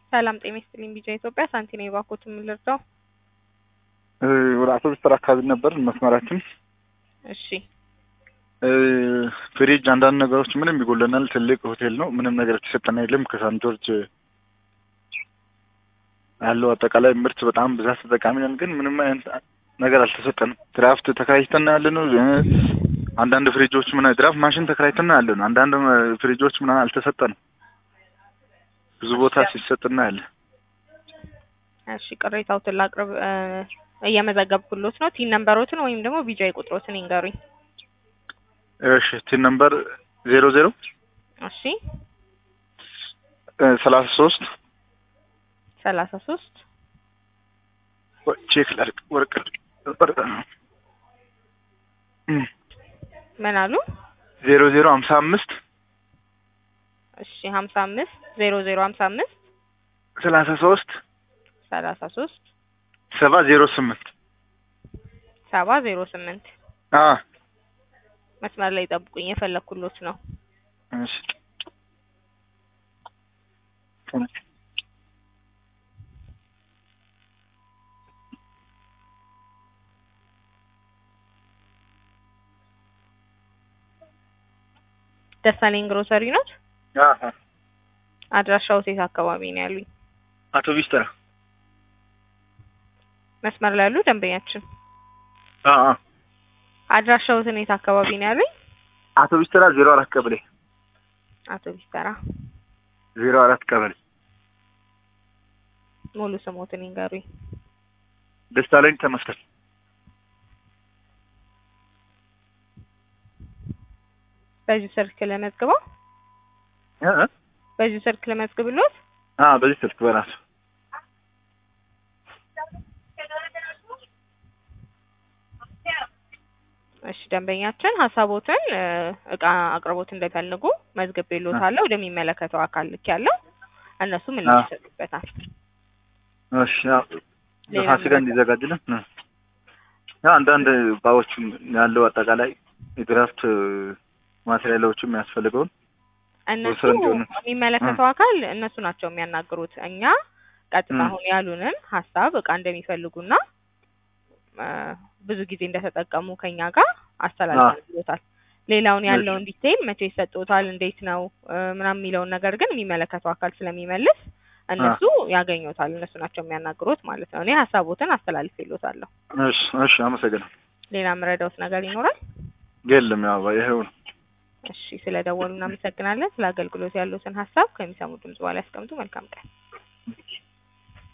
ሰላም ጤና ይስጥልኝ። ቢጃ ኢትዮጵያ ሳንቲና የባኮት የምልርዳው ወደ አውቶቡስ ተራ አካባቢ ነበር መስመራችን። እሺ ፍሪጅ፣ አንዳንድ ነገሮች ምንም ይጎለናል። ትልቅ ሆቴል ነው። ምንም ነገር የተሰጠን የለም። ከሳን ጆርጅ ያለው አጠቃላይ ምርት በጣም ብዛት ተጠቃሚ ነን፣ ግን ምንም አይነት ነገር አልተሰጠንም። ድራፍት ተከራይተን ያለ ነው። አንዳንድ ፍሪጆች ምን ድራፍት ማሽን ተከራይተን ያለ ነው። አንዳንድ ፍሪጆች ምን አልተሰጠንም። ብዙ ቦታ ሲሰጥና ያለ እሺ ቅሬታዎትን ላቅርብ። እየመዘገብኩሎት ነው። ቲን ነምበሮትን ወይም ደግሞ ቢጃይ ቁጥሮትን ይንገሩኝ። እሺ ቲን ነምበር ዜሮ ዜሮ እሺ ሰላሳ ሶስት ሰላሳ ሶስት ቼክ ላድርግ። ወርቅ ምን አሉ? ዜሮ ዜሮ ሀምሳ አምስት እሺ ሀምሳ አምስት ዜሮ ዜሮ ሀምሳ አምስት ሰላሳ ሶስት ሰላሳ ሶስት ሰባ ዜሮ ስምንት ሰባ ዜሮ ስምንት መስመር ላይ ጠብቁኝ፣ የፈለኩሎት ነው። እሺ ደሳለኝ ግሮሰሪ ኖት? አድራሻው ሴት አካባቢ ነው ያሉኝ። አውቶቡስ ተራ መስመር ላይ ያሉ ደንበኛችን አ አ አድራሻው የት አካባቢ ነው ያሉኝ? አውቶቡስ ተራ ዜሮ አራት ቀበሌ አውቶቡስ ተራ ዜሮ አራት ቀበሌ ሙሉ ስሞትን ይንገሩኝ። ደሳለኝ ተመስገን በዚህ ስልክ ለመዝግበው እ እ በዚህ ስልክ ለመዝግብሎት አ በዚህ ስልክ በራሱ እሺ ደንበኛችን ሀሳቦትን እቃ አቅርቦት እንደፈልጉ መዝግቤልዎታለሁ። ወደሚመለከተው አካል ልክ ያለው እነሱ ምላሽ ይሰጡበታል። እሺ ፋሲካ እንዲዘጋጅልን ያ አንዳንድ እቃዎችም ያለው አጠቃላይ የድራፍት ማቴሪያሎችም የሚያስፈልገውን እነሱ ወሰን እንዲሆን የሚመለከተው አካል እነሱ ናቸው የሚያናግሩት። እኛ ቀጥታ አሁን ያሉንን ሀሳብ እቃ እንደሚፈልጉና ብዙ ጊዜ እንደተጠቀሙ ከኛ ጋር አስተላልፈንልዎታል። ሌላውን ያለውን ዲቴይል መቼ ይሰጡታል፣ እንዴት ነው ምናምን የሚለውን ነገር ግን የሚመለከተው አካል ስለሚመልስ እነሱ ያገኙታል። እነሱ ናቸው የሚያናግሩት ማለት ነው። እኔ ሀሳቦትን አስተላልፌልዎታለሁ። እሺ እሺ፣ አመሰግናለሁ። ሌላ የምረዳዎት ነገር ይኖራል? የለም፣ ያው ይሄው ነው። እሺ፣ ስለደወሉ እናመሰግናለን። ስለ አገልግሎት ያሉትን ሀሳብ ከሚሰሙ ድምጽ በኋላ ያስቀምጡ። መልካም ቀን።